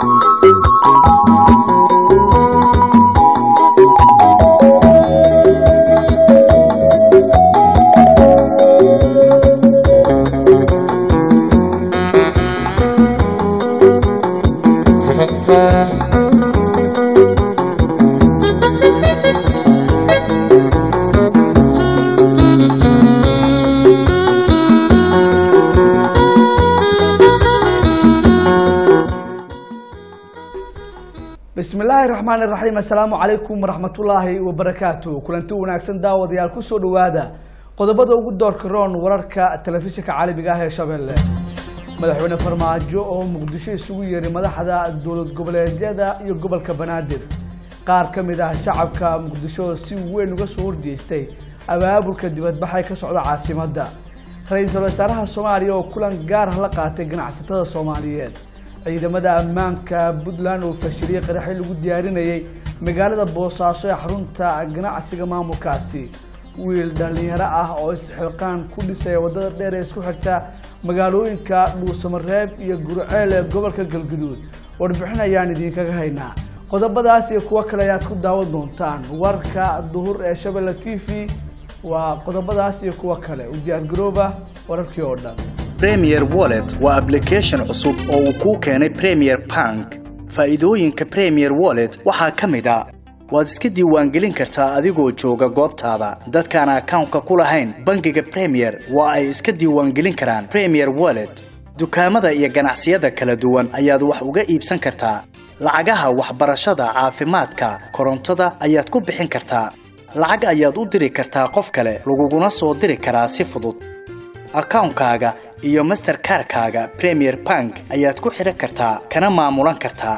bismi illaahi raxmaan iraxiim assalaamu calaykum waraxmatullaahi wabarakaatu kulanti wanaagsan daawadayaal kusoo dhawaada qodobada ugu doorka roon wararka telefishinka caalamiga ah ee shabeelle madaxweyne farmaajo oo muqdisho isugu yeeray madaxda dowlad goboleedyada iyo gobolka banaadir qaar ka mid ah shacabka muqdisho si weyn uga soo horjeestay abaabulka dibadbaxay ka socda caasimadda ra-iisul wasaaraha soomaaliya oo kulan gaar ah la qaatay ganacsatada soomaaliyeed ciidamada ammaanka puntland oo fashiliyey qaraxi lagu diyaarinayay magaalada boosaaso ee xarunta ganacsiga maamulkaasi wiil dhallinyaro ah oo isxilqaan ku dhisaya waddada dheer ee isku xirta magaalooyinka dhuusamareeb iyo gurceel ee gobolka galguduud warbixin ayaan idinkaga haynaa qodobadaas iyo kuwo kale ayaad ku daawan doontaan warka duhur ee shabelle t v waa qodobadaas iyo kuwo kale u diyaargarooba wararkii oo dhan premier wallet waa application cusub oo uu kuu keenay premier bank faa'iidooyinka premier wallet waxaa ka mid a waad iska diiwaangelin kartaa adigoo jooga goobtaada dadkaan akawnka ku lahayn bangiga premier waa ay iska diiwaangelin karaan premier wallet dukaamada iyo ganacsiyada kala duwan ayaad wax uga iibsan kartaa lacagaha waxbarashada caafimaadka korontada ayaad ku bixin kartaa lacag ayaad u diri kartaa qof kale laguguna soo diri karaa si fudud akawnkaaga iyo masterkarkaaga premier bank ayaad ku xidhan kartaa kana maamulan kartaa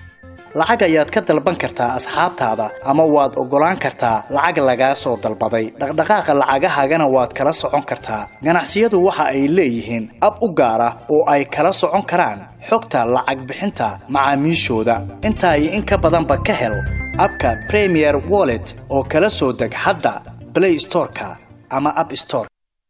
lacag ayaad ka dalban kartaa asxaabtaada ama waad oggolaan kartaa lacag lagaa soo dalbaday dhaqdhaqaaqa lacagahaagana waad kala socon kartaa ganacsiyadu waxa ay leeyihiin ab u gaar ah oo ay kala socon karaan xogta lacag bixinta macaamiishooda intaa iyo in ka badanba ka hel abka premier wallet oo kala soo deg hadda blay storeka ama ab store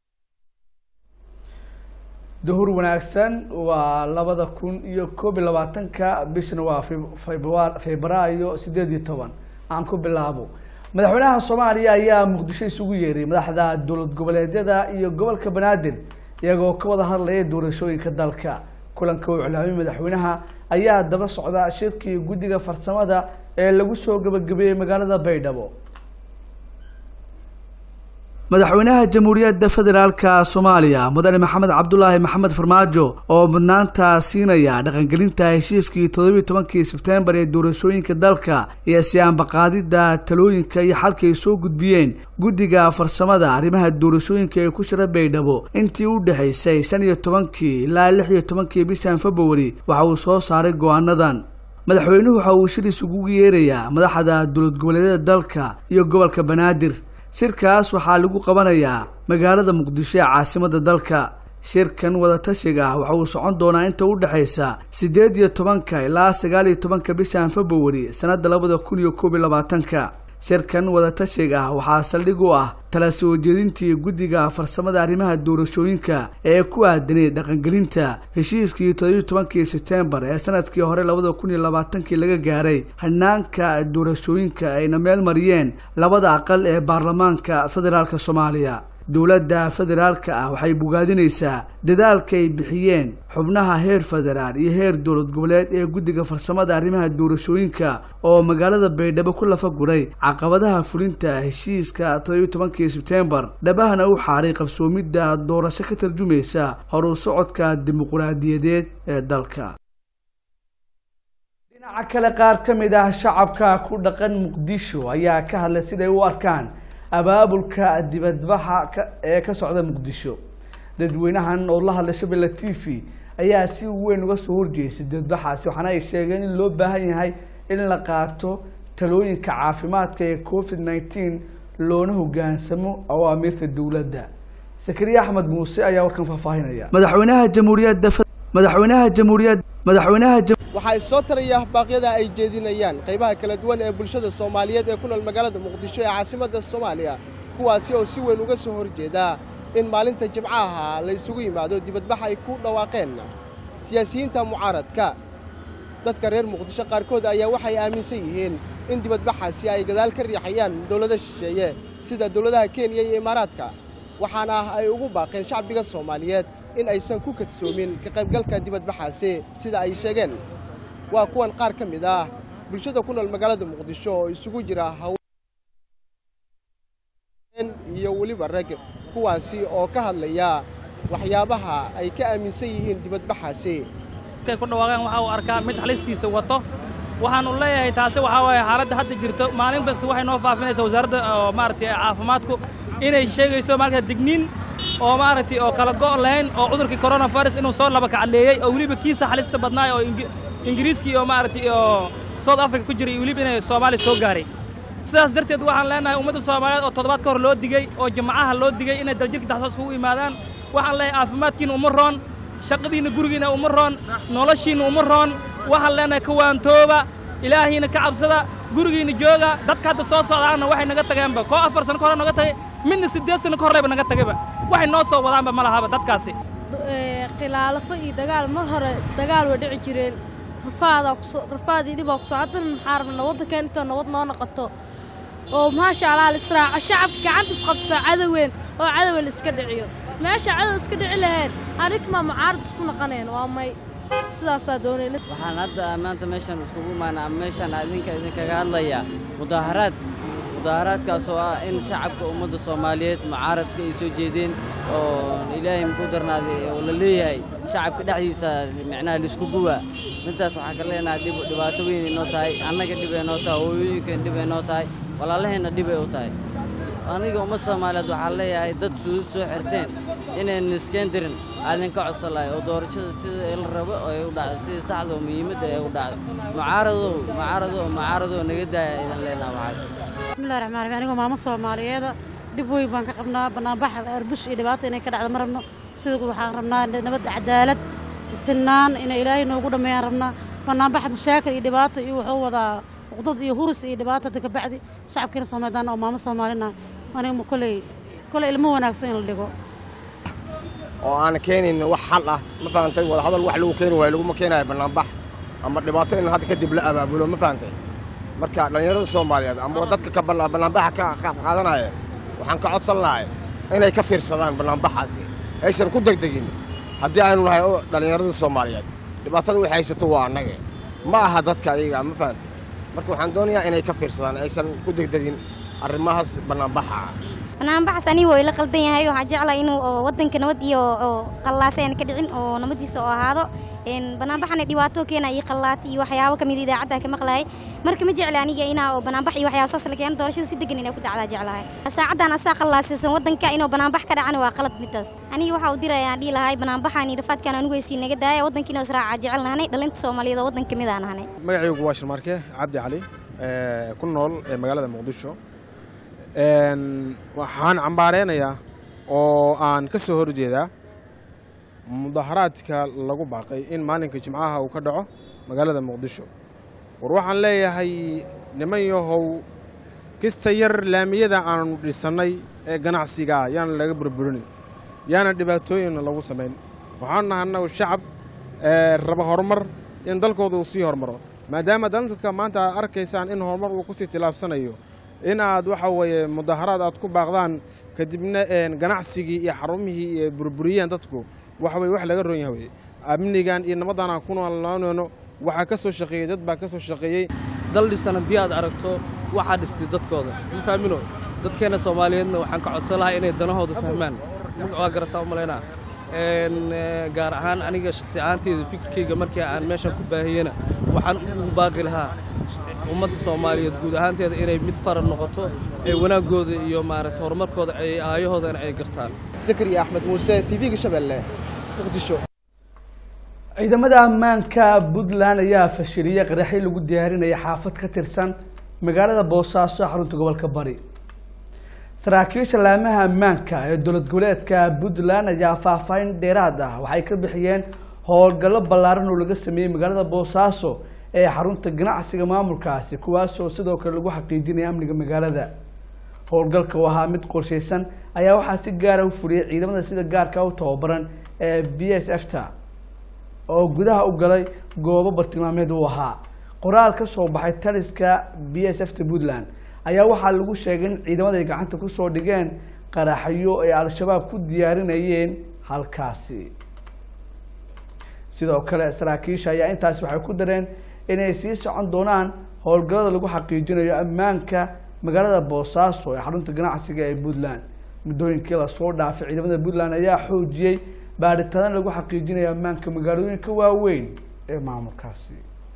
duhur wanaagsan waa labada kun iyo koob iyo labaatanka bishna waa febraayo sideed iyo toban aan ku bilaabo madaxweynaha soomaaliya ayaa muqdisho isugu yeeray madaxda dowlad goboleedyada iyo gobolka banaadir iyagoo ka wada hadlaya doorashooyinka dalka kulanka uu iclaamiyay madaxweynaha ayaa daba socda shirkii guddiga farsamada ee lagu soo gabagabeeyey magaalada baydhabo madaxweynaha jamhuuriyadda federaalka soomaaliya mudane maxamed cabdulaahi maxamed farmaajo oo mudnaanta siinaya dhaqangelinta heshiiskii toddobiiy tobankii sebtembar ee doorashooyinka dalka iyo siyaanbaqaadidda talooyinka iyo xalka ay soo gudbiyeen guddiga farsamada arrimaha doorashooyinka ee ku shira baydhabo intii u dhexaysay shan iyo tobankii ilaa lix iyo tobankii bishan februari waxa uu soo saaray go-aanadan madaxweynuhu waxa uu shir isugu yeerayaa madaxda dowlad goboleedyada dalka iyo gobolka banaadir shirkaas waxaa lagu qabanayaa magaalada muqdisho ee caasimadda dalka shirkan wadatashiga ah waxa uu socon doonaa inta u dhexaysa siddeed iyo tobanka ilaa sagaal iyo tobanka bishan februari sannadda labada kun iyo koob iyo labaatanka shirkan wadatashiga ah waxaa saldhig u ah tala soo jeedintii guddiga farsamada arrimaha doorashooyinka ee ku aadanay dhaqangelinta heshiiskii toddobiiy tobankii sebtembar ee sanadkii hore labada kun iyo labaatankii laga gaaray hanaanka doorashooyinka ayna meel mariyeen labada aqal ee baarlamaanka federaalk soomaaliya dowladda federaalka ah waxay bogaadinaysaa dadaalka ay bixiyeen xubnaha heer federaal iyo heer dowlad goboleed ee guddiga farsamada arrimaha doorashooyinka oo magaalada baydhabo ku lafa guray caqabadaha fulinta heshiiska toddobiiy tobankii sebtembar dhabahana u xaaray qabsoomidda doorasho ka tarjumaysa horu socodka dimuquraadiyadeed ee dalka dhinaca kale qaar ka mid ah shacabka ku dhaqan muqdisho ayaa ka hadlay siday u arkaan abaabulka dibadbaxa ee ka socda muqdisho dadweynahan oo la hadlay shabelle t v ayaa si weyn uga soo horjeestay dibadbaxaasi waxaana ay sheegeen in loo baahan yahay in la qaato talooyinka caafimaadka ee covid nineteen loona hogaansamo awaamiirta dowladda sakariya axmed muuse ayaa warkan faahfaahinaya madaxweynaha jamhuuriyadda madaxweynaha jamhuuriyad madaxweynaha waxaa issoo taraya baaqyada ay jeedinayaan qaybaha kala duwan ee bulshada soomaaliyeed ee ku nool magaalada muqdisho ee caasimadda soomaaliya kuwaasi oo si weyn uga soo horjeeda in maalinta jimcaha la isugu yimaado dibadbax ay ku dhawaaqeen siyaasiyiinta mucaaradka dadka reer muqdisho qaarkood ayaa waxay aaminsan yihiin in dibadbaxaasi ay gadaal ka riixayaan dowlado shisheeye sida dowladaha kenya iyo imaaraadka waxaana ay ugu baaqeen shacbiga soomaaliyeed in aysan ku kadsoomin ka qaybgalka dibadbaxaasi sida ay sheegeen waa kuwan qaar ka mid ah bulshada ku nool magaalada muqdisho oo isugu jira haween iyo weliba rag kuwaasi oo ka hadlaya waxyaabaha ay ka aaminsan yihiin dibadbaxaasi markay ku dhawaaqeen waxa uu arkaa mid halistiisa wato waxaanu leeyahay taasi waxaa waaye xaaladda hadda jirto maalin kasta waxay noo faafinaysaa wasaaradda oo maaragtay caafimaadku inay sheegayso markaa digniin oo maaragtay oo kala go' lahayn oo cudurkii coronavirus inuu soo laba kacadleeyey oo weliba kiisa halista badnaay oo ingiriiskii oo maaragtay oo south africa ku jiray iyo weliba inay soomaaliya soo gaaray sidaas darteed waxaan leenahay ummadda soomaaliyeed oo toddobaad ka hor loo digey oo jimcaha loo digey inay daljirka daxsoos ugu yimaadaan waxaan leeyahay caafimaadkiina uma roon shaqadiinna gurigiina uma roon noloshiinna uma roon waxaan leenahay kawaantooba ilaahiina ka cabsada gurigiinna jooga dadka hadda soo socdaanna waxay naga tageenba koo afar sano ka hore naga tagay midna siddeed sano ka horleyba naga tagayba waxay noo soo wadaanba ma lahaba dadkaasi khilaalafo iyo dagaal mar hore dagaal waa dhici jireen rafaadaa kuso rafaad iyo dhibaa kuso haddana maxaa rabnaa waddankeen intoo nabad noo noqoto oo maasha allah la israaco shacabka gacanta isqabsato cadoween oo cadowa la iska dhiciyo meesha cadow iska dhici laheen anigmaa mucaarad isku naqaneen waa may sidaasaa doonayna waxaan hadda maanta meeshan iskugu imaana ama meeshan idinka idinkaga hadlayaa mudaaharaad mudaaharaadkaas oo ah in shacabka ummadda soomaaliyeed mucaaradka ay soo jeedeen oo ilaahay muxuu darnaaday oo la leeyahay shacabka dhexdiisa micnaha laisku guwaa midtaas waxaan ka leenahay dhib dhibaato weyn inoo tahay annaga dhib ay noo tahay hooyooyinkan dhib ay noo tahay walaalaheenna dhib ay u tahay aniga ummad soomaaliyeed waxaan leeyahay dad suudud soo xirteen inayn iskeen dirin aadinka codsan lahay oo doorashada sida la rabo oo ay u dhacday sida saxda oo muhiimadda ay u dhacday mucaaradow mucaaradow mucaaradow naga daaya idan leenaha waxaas bismillahi raxmaan raxiim anigoo maamo soomaaliyeeda dhib weyn baan ka qabnaa bannaanbax arbush iyo dhibaata inay ka dhacdo ma rabno sida waxaan rabnaa nabad cadaalad sinaan inay ilaahay noogu dhammeeyaan rabnaa bannaanbax mashaakil iyo dhibaato iyo wuxuu wadaa uqdad iyo hurus iyo dhibaato hadda ka bacdi shacabkiina soomaalidaana oo maamo soomaalina aniga koley koley ilmo wanaagsan in la dhigo oo aan keenayn wax xal ah ma fahantay wada hadal wax lagu keeni waayo laguma keenayo bannaanbax ama dhibaato in hadda kadib la abaabulo ma fahantay marka dhallinyarada soomaaliyeed ama dadka ka bannaanbaxa ka qaab qaadanaya waxaan ka codsan lahay inay ka fiirsadaan bannaanbaxaasi aysan ku degdegin haddii aynu nahay dhallinyarada soomaaliyeed dhibaatada waxay haysato waa annaga ma aha dadka ayaga ma fahantay marka waxaan doonayaa inay ka fiirsadaan aysan ku degdegin arrimahaas bannaanbaxa ah banaanbaxas aniga waa ila qaldan yahay waxaan jeclahay inuu oo waddanka nabad iyo oo qallaasa aan ka dhicin oo nabadiisa oo ahaado banaanbaxana dhibaato keena iyo qallaat iyo waxyaabo kamid idaacadda ka maqlahay marka ma jecla aniga inaa oo banaanbax iyo waxyaabo saas la keeno doorashada si degan inay ku dhacdaa jeclahay saacaddan asaa qallaasaysan waddanka inuu banaanbax ka dhacana waa qalad midaas aniga waxa uu diraya aan dhihi lahay banaanbaxaan iyo rafaadkaan anigu weysii naga daaya waddanka inuu israaca jecel nahanay dhalinta soomaaliyeed oo waddanka mid aan nahanay magacaygu waa shirmaarke cabdi cali ku nool ee magaalada muqdisho waxaan cambaareynayaa oo aan ka soo horjeedaa mudaharaadka lagu baaqay in maalinka jimcaha uu ka dhaco magaalada muqdisho war waxaan leeyahay niman yahow kista yar laamiyada aanu dhisannay ee ganacsigaa yaana laga burburin yaana dhibaatooyinna lagu samayn waxaan nahay annagu shacab raba horumar in dalkooda uu sii horumaro maadaama dalka maanta aad arkaysaan in horumar uu kusii tilaabsanayo in aad waxa weeye mudaharaad aad ku baaqdaan kadibna ganacsigii iyo xarumihii iyo burburiyeen dadku waxa weye wax laga ron yahay weye amnigan iyo nabaddan aan ku noolaanayno waxaa ka soo shaqeeyey dad baa ka soo shaqeeyey dal dhisan haddii aad aragto waxaa dhistay dadkooda ma fahmino dadkeenna soomaaliyeedna waxaan ka codsan lahaa inay danahooda fahmaan waa garataa u malaynaa gaar ahaan aniga shaksi ahaanteyda fikirkayga markii aan meeshan ku baahiyena waxaan ugu baaqi lahaa ummadda soomaaliyeed guud ahaanteeda inay mid faran noqoto ee wanaaggooda iyo maaragta horumarkooda ay aayahoodana ay gartaan zakariya axmed muuse tv-ga shabeelle muqdisho ciidamada ammaanka puntland ayaa fashiliyey qaraxyo lagu diyaarinaya xaafad ka tirsan magaalada boosaaso xarunta gobolka bari saraakiisha laamaha ammaanka ee dowlad goboleedka puntland ayaa faahfaahin dheeraad ah waxay ka bixiyeen howlgallo ballaaran oo laga sameeyey magaalada boosaaso ee xarunta ganacsiga maamulkaasi kuwaasoo sidoo kale lagu xaqiijinaya amniga magaalada howlgalka oo ahaa mid qorshaysan ayaa waxaa si gaara u fuliyay ciidamada sida gaarka u tababaran ee b s f ta oo gudaha u galay goobo bartilmaameed u ahaa qoraal ka soo baxay taliska b s f ta puntland ayaa waxaa lagu sheegay in ciidamada ay gacanta kusoo dhigeen qaraxyo ay al-shabaab ku diyaarinayeen halkaasi sidoo kale saraakiisha ayaa intaasi waxay ku dareen inay sii socon doonaan howlgallada lagu xaqiijinayo ammaanka magaalada boosaaso ee xarunta ganacsiga ee puntland muddooyinkii lasoo dhaafay ciidamada puntland ayaa xoojiyey baadhitaano lagu xaqiijinayo ammaanka magaalooyinka waaweyn ee maamulkaasi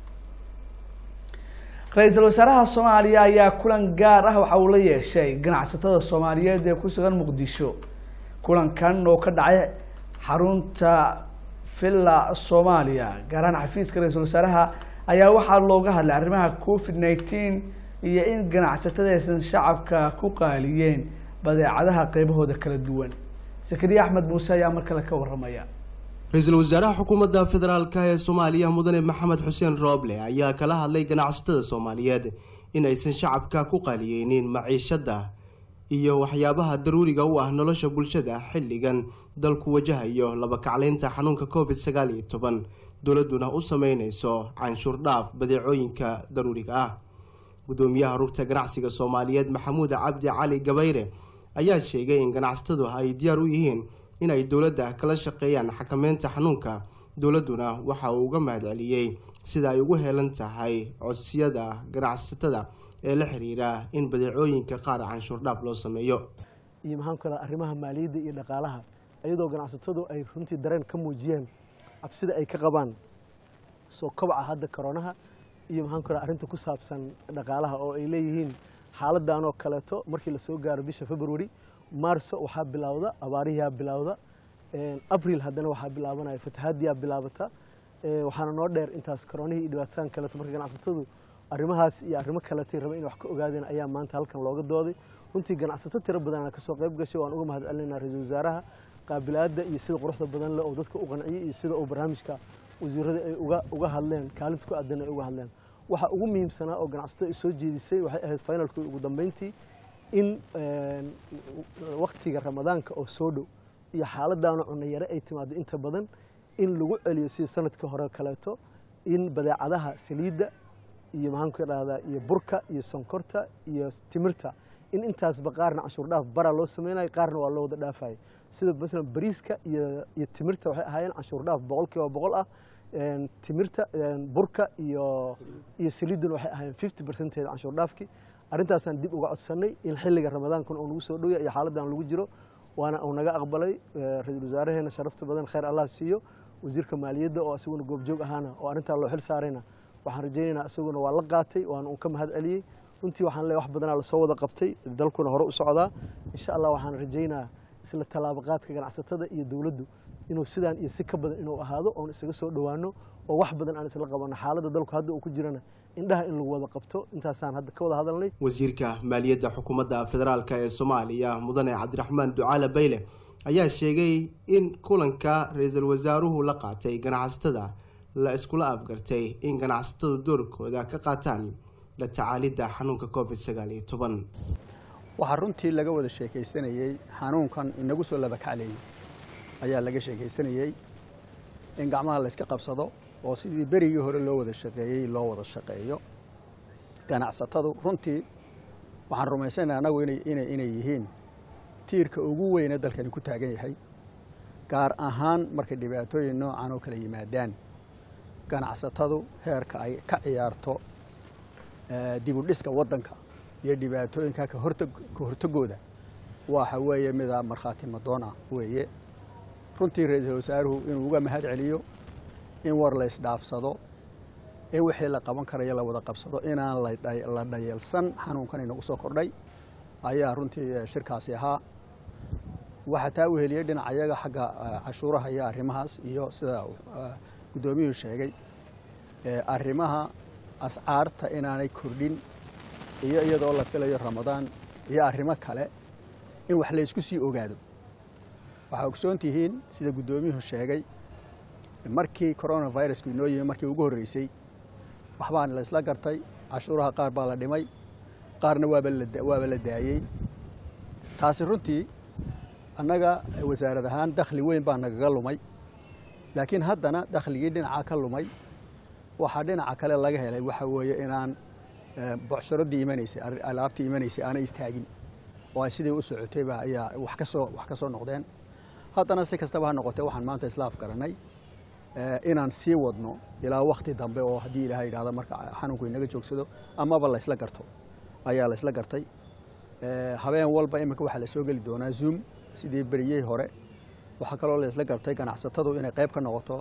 ra-iisul wasaaraha soomaaliya ayaa kulan gaar ah waxa uu la yeeshay ganacsatada soomaaliyeed ee ku sugan muqdisho kulankan oo ka dhacay xarunta villa soomaaliya gaar ahaan xafiiska ra-iisul wasaaraha ayaa waxaa looga hadlay arrimaha covid nineteen iyo in ganacsatada aysan shacabka ku qaaliyeen badeecadaha qeybahooda kala duwan sakariya axmed muuse ayaa mar kale ka waramaya ra-iisul wasaaraha xukuumadda federaalk ee soomaaliya mudane maxamed xuseen rooble ayaa kala hadlay ganacsatada soomaaliyeed in aysan shacabka ku qaaliyeynin maciishada iyo waxyaabaha daruuriga u ah nolosha bulshada xilligan dalku wajahayo labakacleynta xanuunka covid sagaal iyo toban dowladuna u sameyneyso canshuur dhaaf badeecooyinka daruuriga ah gudoomiyaha rugta ganacsiga soomaaliyeed maxamuud cabdi cali gabayre ayaa sheegay in ganacsatadu ay diyaar u yihiin in ay dowladda kala shaqeeyaan xakameynta xanuunka dowladduna waxa uu uga mahadceliyey sida ay ugu heelan tahay codsiyada ganacsatada ee la xiriira in badeecooyinka qaar canshuur dhaaf loo sameeyo iyo maxaan ku raha arrimaha maaliyadda iyo dhaqaalaha iyadoo ganacsatadu ay runtii dareen ka muujiyeen cabsida ay ka qabaan soo kobaca hadda koronaha iyo maxaan ku raha arrinta ku saabsan dhaqaalaha oo ay leeyihiin xaaladan oo kaleeto markii lasoo gaaro bisha february maarso waxaa bilowda abaarihiyaa bilowda abril haddana waxaa bilaabanaya fatahaadiyaa bilaabata waxaana noo dheer intaas koronihii iyo dhibaatadan kaleeto marka ganacsatadu arrimahaas iyo arrimo kaletay raba in wax ka ogaadeen ayaa maanta halkan looga dooday runtii ganacsato tiro badanaa kasoo qayb gashay waan uga mahad celinaa ra-iisul wasaaraha qaabilaadda iyo sida quruxda badan leh oo dadka u qanciyey iyo sida uu barnaamijka wasiirada ay uga uga hadleen kaalinta ku aadan ay uga hadleen waxa ugu muhiimsanaa oo ganacsato ay soo jeedisay waxay ahayd finalkii ugu dambeyntii in waktiga ramadaanka oo soo dhow iyo xaaladaana cunayare ay timaado inta badan in lagu celiyo sida sanadkii hore kaleeto in badeecadaha saliidda iyo maxaanku dhahdaa iyo burka iyo sonkorta iyo timirta in intaasba qaarna canshuur dhaaf bara loo sameynayo qaarna waa loo wada dhaafaya sida masalan bariiska iyo iyo timirta waxay ahaayeen canshuur dhaaf boqol kiiba boqol ah timirta burka iyo iyo saliidduna waxay ahaayeen fifty percentage canshuur dhaafkii arrintaasaan dib uga codsanay in xilliga ramadaankuna uu nagu soo dhowya iyo xaaladdan lagu jiro waana uu naga aqbalay ra-iisul wasaareheena sharafta badan khayr allah siiyo wasiirka maaliyadda oo isaguna goobjoog ahaana oo arrintaa loo xil saarayna waxaan rajaynaynaa isaguna waa la qaatay waana uu ka mahad celiyey runtii waxaan leeyahay wax badanaa lasoo wada qabtay dalkuna hore u socdaa insha allah waxaan rajaynaa isla tallaabaqaadka ganacsatada iyo dowladdu inuu sidaan iyo si ka badan inuu ahaado oon isaga soo dhowaano oo wax badan aan isla qabanno xaaladda dalku hadda uu ku jirana indhaha in lagu wada qabto intaasaan hadda ka wada hadalnay wasiirka maaliyadda xukuumadda federaalk ee soomaaliya mudane cabdiraxmaan ducaale bayle ayaa sheegay in kulanka ra-iisul wasaaruhu la qaatay ganacsatada la iskula afgartay in ganacsatadu doorkooda ka qaataan la tacaalidda xanuunka covid sagaal iyo toban waxaa runtii laga wada sheekaystanayey xanuunkan inagu soo labakacleeyey ayaa laga sheekaystanayey in gacmaha la yska qabsado oo sidii berigii hore loo wada shaqeeyey loo wada shaqeeyo ganacsatadu runtii waxaan rumaysanaynaa annagu inay yihiin tiirka ugu weyne dalkani ku taagan yahay gaar ahaan markay dhibaatooyin noocan oo kale yimaadaan ganacsatadu heerka ay ka ciyaarto dibudhiska waddanka iyo dhibaatooyinka ka hortagooda waxa weeye mida markhaati madoona weeye runtii ra-iisul wasaaruhu inuu uga mahad celiyo in war la ysdhaafsado in wixii la qaban karayo la wada qabsado inaan la dhayalsan xanuunkan inagu soo kordhay ayaa runtii shirkaasi ahaa waxaa taa u heliyey dhinacayaga xagga cashuuraha iyo arrimahaas iyo sida guddoomiyuhu sheegay arrimaha ascaarta inaanay kordhin iyo iyadoo la filayo ramadaan iyo arrimo kale in wax laysku sii ogaado waxaa ogsoon tihiin sida guddoomiyuhu sheegay markii coronavirusku inoo yimi markii ugu horreysay waxbaa la isla gartay cashuuraha qaar baa la dhimay qaarna waaba la daayey taasi runtii annaga wasaarad ahaan dakhli weyn baa nagaga lumay laakiin haddana dakhligii dhinacaa ka lumay waxaa dhinaca kale laga helay waxa weeye inaan bocsharadii imanaysay alaabtii imanaysay aanay istaagin oo ay sidii u socotayba ayaa wax ka soo wax ka soo noqdeen haddana si kastaba ha noqotee waxaan maanta islaaf garanay inaan sii wadno ilaa wakti dambe oo haddii ilaahay yidhahdo marka xanuunku inaga joogsado amaba la isla garto ayaa la isla gartay habeen walba iminka waxaa la soo geli doonaa zoom sidii beriyey hore waxaa kaloo la isla gartay ganacsatadu inay qayb ka noqoto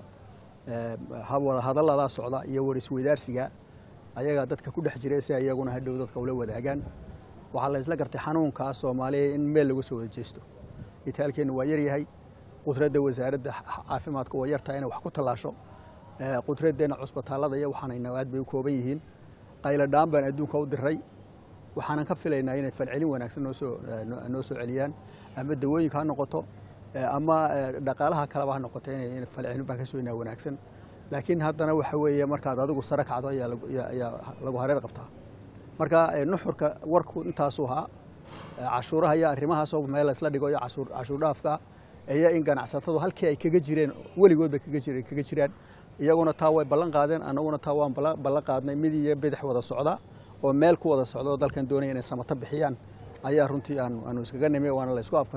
wada hadalladaa socda iyo warisweydaarsiga ayagaa dadka ku dhex jira si iyaguna hadhow dadka ula wadaagaan waxaa la isla gartay xanuunkaa soomaaliya in meel lagu soo wada jeesto itaalkeennu waa yaryahay qudradda wasaaradda caafimaadka waa yartahay inay wax ku tallaasho qudraddeena cusbitaallada iyo waxaanayna aad bay u kooban yihiin qayladhaan baan adduunka u diray waxaanan ka filaynaa inay falcelin wanaagsan noo soo noo soo celiyaan ama dawooyinka ha noqoto ama dhaqaalaha kaleba ha noqoto inay falcelin baan ka sugaynaa wanaagsan laakiin haddana waxa weeye markaad adigu sare kacdo ayaa lagu hareer qabtaa marka nuxurka warku intaasuu ahaa cashuuraha iyo arrimahaasoo meel laysla dhigo iyo cashuur dhaafka iyo in ganacsatadu halkii ay kaga jireen weligoodba kaga jiraan iyaguna taa way ballan qaadeen annaguna taa waan ballan qaadnay mid iyo bidix wada socda oo meel ku wada socda oo dalkan doonaya inay samato bixiyaan ayaa runtii aanu iskaga nimi waana la isku afkan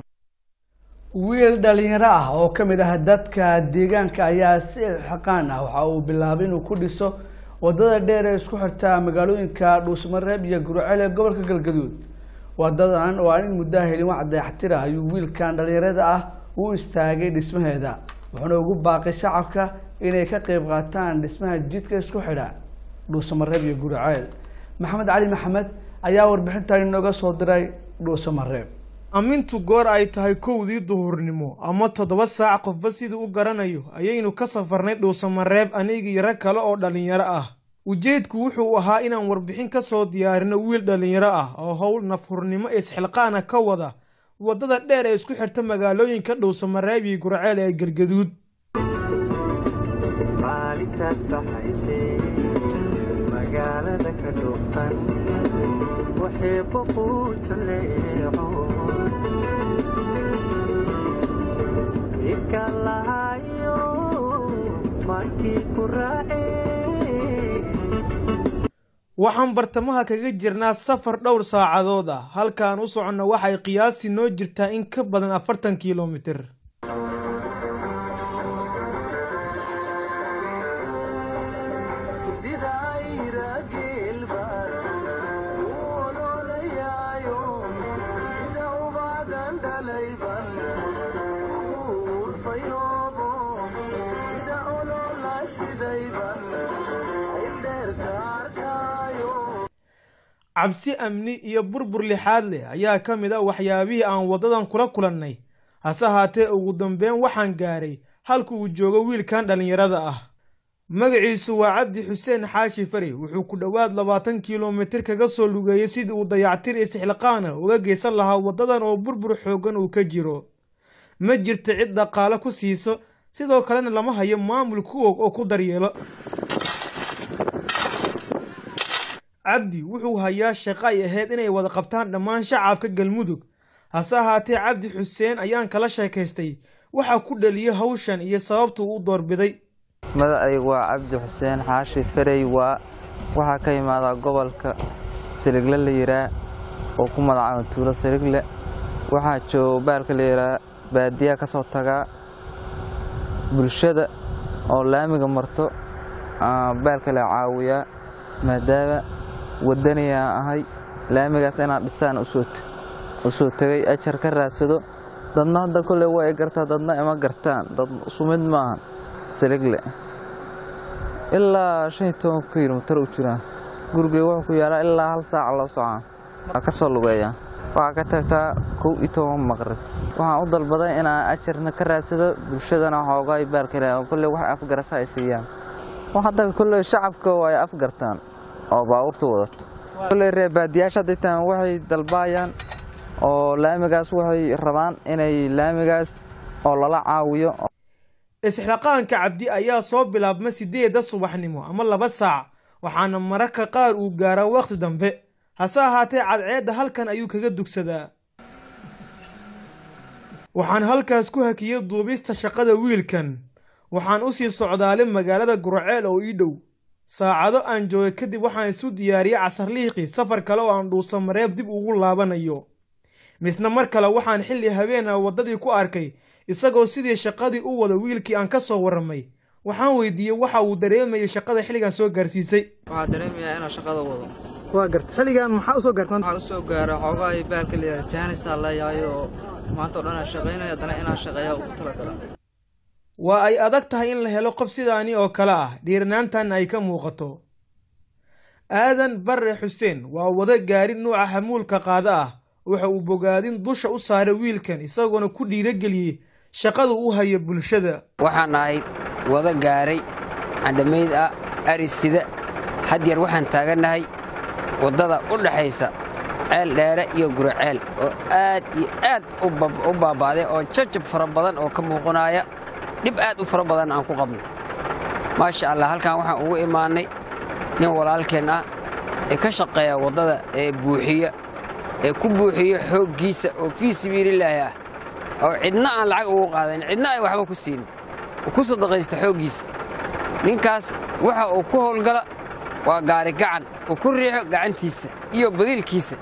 wiil dhalinyaro ah oo ka mid ah dadka deegaanka ayaa si xaqaan ah waxa uu bilaabay inuu ku dhiso wadada dheer ee isku xirta magaalooyinka dhuusmareeb iyo gurceel ee gobolka galgaduud wadadan oo aan in muddaa helin wax dayaxtira ayuu wiilkan dhalinyarada ah u istaagay dhismaheeda wuxuuna ugu baaqay shacabka inay ka qeyb qaataan dhismaha jidka isku xidha dhuusamareeb iyo gurceel maxamed cali maxamed ayaa warbixintan inooga soo diray dhuusamareeb amintu goor ay tahay kowdii duhurnimo ama toddoba saac qofba siduu u garanayo ayaynu ka safarnay dhuusamareeb aniga iyo rag kale oo dhallinyaro ah ujeedku wuxuu ahaa inaan warbixin ka soo diyaarino wiil dhallinyaro ah oo howl nafhurnimo isxilqaana ka wada waddada dheer ee isku xirta magaalooyinka dhuusamareeb iyo gurceel ee galgaduud maalintaad baxaysay magaalada ka dhuuftan waxay boquu jaleeco idka lahayo markii ku raacee waxaan bartamaha kaga jirnaa safar dhowr saacadood ah halkaan u soconno waxay qiyaasi noo jirtaa in ka badan afartan kilomitir cabsi amni iyo burbur lixaad leh ayaa ka mid ah waxyaabihii aan waddadan kula kulannay hase haatee ugu dambeyn waxaan gaaray halka uu joogo wiilkan dhallinyarada ah magaciisu waa cabdi xuseen xaashi fari wuxuu ku dhowaad labaatan kilomitir kaga soo lugeeyey sidii uu dayactir istixliqaana uga geysan lahaa waddadan oo burbur xooggan uu ka jiro ma jirto cid dhaqaale ku siiso sidoo kalena lama hayo maamul ku og oo ku daryeelo cabdi wuxuu hayaa shaqo ay ahayd inay wada qabtaan dhammaan shacabka galmudug hase ahaatee cabdi xuseen ayaan kala sheekaystay waxaa ku dhaliyay hawshan iyo sababtuu u doorbiday magacaygu waa cabdi xuseen xaashi farey waa waxaa ka imaadaa gobolka siligle la yiraa oo ku magacaaba tuulo siligle waxaa jooga baalka la yiraa baadiyaa ka soo tagaa bulshada oo laamiga marto baalka la caawiyaa maadaama wadaniyaa ahay laamigaas inaan dhisaan u soo tegay ajar ka raadsado dadna hadda kolley waa i gartaa dadna ima gartaan dad sumid maahan siligle ilaa shan iyo toban kilomitar u jiraan gurigey wuxuu ku yaalaa ilaa hal saaca loo socaa waa ka soo lugeeyaa waxaa ka tagtaa kow iyo toban maqrib waxaan u dalbaday inaan ajarna ka raadsado bulshadana xoogaa baalkale kolley wax afgarasa ay siiyaan hadda kolley shacabka waa ay afgartaan oo baabuurta wadato kolley reer baadiyaasha hadday tahan waxay dalbaayaan oo laamigaas waxay rabaan inay laamigaas oo lala caawiyo isxilaqaanka cabdi ayaa soo bilaabma sideedda subaxnimo ama laba saac waxaana mararka qaar uu gaaraa wakhti dambe hase ahaatee cadceedda halkan ayuu kaga dugsadaa waxaan halkaas ku hakiyey duubista shaqada wiilkan waxaan u sii socdaalay magaalada guraceel oo ii dhow saacado aan joogay kadib waxaan isu diyaariyey casarliiqii safar kale oo aan dhuusamareeb dib ugu laabanayo misna mar kale waxaan xilli habeena waddadii ku arkay isagoo sidii shaqadii u wada wiilkii aan ka soo warramay waxaan weydiiyey waxa uu dareemayay shaqada xilligan soo gaarsiisay waxaa dareemayaa inaan shaqada wado waa garta xilligan maxaa usoo gaartan waxaa usoo gaara xoogaa iyo baalka la yara jaanisaa leeyahay oo maanta oo dhan aan shaqaynayo haddana inaan shaqeeya ugu talagala waa ay adag tahay in la helo qof sidaani oo kale ah dhiiranaantan ay ka muuqato aadan barre xuseen waa wada gaari nuuca hamuulka qaada ah waxa uu bogaadin dusha u saaray wiilkan isagoona ku dhiirageliyey shaqada u haya bulshada waxaan ahay wada gaaray candhamayd ah arisida hadyar waxaan taagannahay waddada u dhaxaysa ceel dheere iyo guraceel oo aad iyo aad u baaba'day oo jajab fara badan oo ka muuqanaya dhib aad u fara badan aan ku qabno maasha allah halkan waxaan ugu imaannay nin walaalkeen ah ee ka shaqeeya waddada ee buuxiya ee ku buuxiya xooggiisa oo fii sabiililaahi ah oo cidna aan lacag ugu qaadayn cidna ay waxba ku siinin oo ku sadaqaysta xooggiisa ninkaas waxa uu ku howlgala waa gaari gacan uu ku riixo gacantiisa iyo badiilkiisa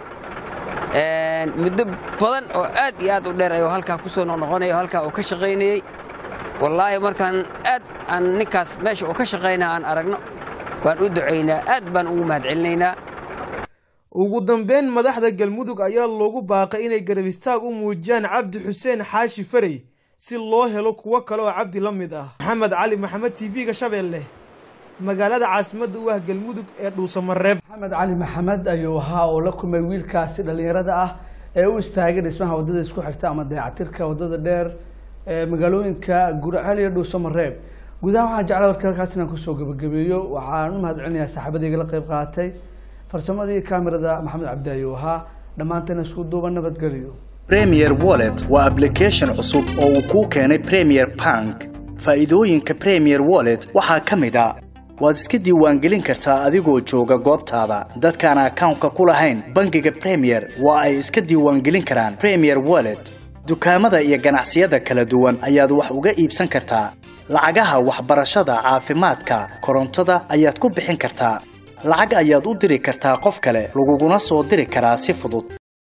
muddo badan oo aad iyo aad u dheer ayuu halkaa ku soo noqnoqonaya halkaa uu ka shaqaynayey wallaahi markaan aad aan ninkaas meesha uu ka shaqaynaa aan aragno waan u ducaynaa aad baan ugu mahadcelinaynaa ugu dambeyn madaxda galmudug ayaa loogu baaqay inay garab istaag u muujiyaan cabdi xuseen xaashi farey si loo helo kuwo kale oo cabdi la mid ah maxamed cali maxamed t v-ga shabeelle magaalada caasimadda u ah galmudug ee dhuusamareeb maxamed cali maxamed ayuu ahaa oo la kulmay wiilkaasi dhallinyarada ah ee u istaagay dhismaha waddada isku xigta ama dayacatirka waddada dheer ee magaalooyinka guraceel iyo dhuusamareeb gudaha waxaan jeclaa warka halkaas inaan kusoo gebagabeeyo waxaan u mahadcelinayaa saaxiibadayga la qayb qaatay farsamadii kamerada maxamed cabdi ayuu ahaa dhammaantayna isku duuba nabadgelyo premier wallet waa application cusub oo uu kuu keenay premier bank faa'iidooyinka premier wallet waxaa ka mid a waad iska diiwaangelin kartaa adigoo jooga goobtaada dadkaan akawnka ku lahayn bangiga premier waa ay iska diiwaangelin karaan premier wallet dukaamada iyo ganacsiyada kala duwan ayaad wax uga iibsan kartaa lacagaha waxbarashada caafimaadka korontada ayaad ku bixin kartaa lacag ayaad u diri kartaa qof kale laguguna soo diri karaa si fudud